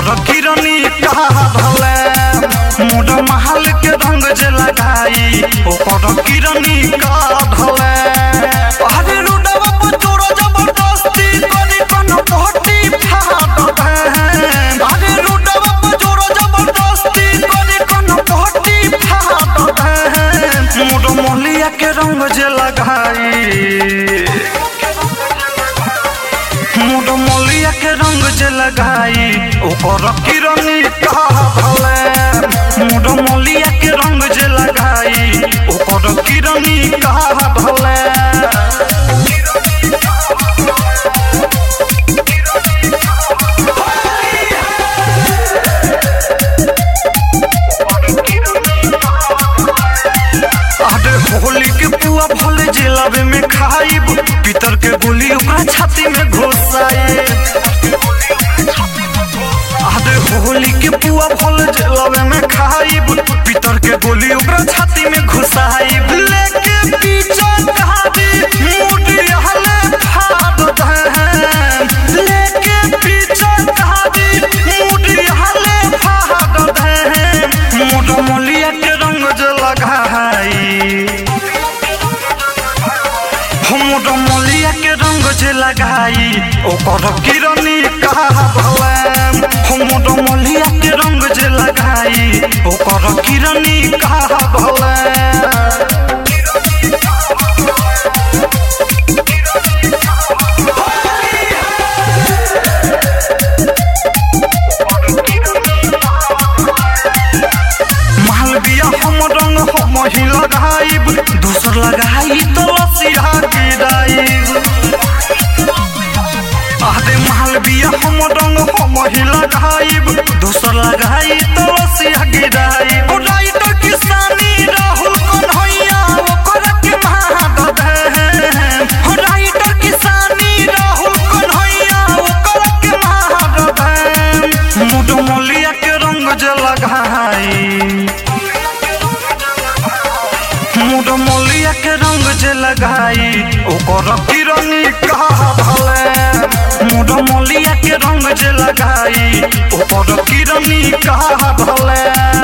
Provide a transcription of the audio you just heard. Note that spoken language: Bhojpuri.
ओकर किरनी कहा ढले मोर महल के रंग जे लगाई ओकर किरनी का ढले अरे रुडवा पर चोर जबरदस्ती करी कन पहटी फाड़ दे अरे रुडवा पर चोर जबरदस्ती करी कन पहटी फाड़ दे मोर मोहलिया के रंग जे लगाई मोर मोलिया के रंग जे लगाई ओकर किरनी कहा भले मोर मोलिया के रंग जे लगाई ओकर किरनी कहा भले अरे होली के पुआ भले जिलाबे में खाइब पितर के गोली ओकरा छाती में घुसाई अरे होली के पुआ भले जिलाबे में खाइब पितर के गोली ओकरा छाती में घुसाई लेके पीछे कहादी मुड़ी हले फाड़ दे लेके पीछे कहादी मुड़ी हले फाड़ दे मोर मोलिया के रंग जे लगाई हमर मोलिया के रंग जे लगाई ओकर किरनी कहा भले हमर मोलिया के रंग जे लगाई ओकर किरनी कहा भले मालविया हम रंग हम ही लगाइब दूसर लगाई तो लसिया गिराइब आदे मालविया हम रंग हम ही लगाइब दूसर लगाई तो लसिया गिराइब राइटर किसानी राहुल कन्हैया ओकर के महाद दे राइटर किसानी राहुल कन्हैया ओकर के महाद दे मुड मोलिया के रंग जे लगाई मोर मोलिया के रंग जे लगाई ओकर किरनी कहा भले मोर मोलिया के रंग जे लगाई ओकर किरनी कहा भले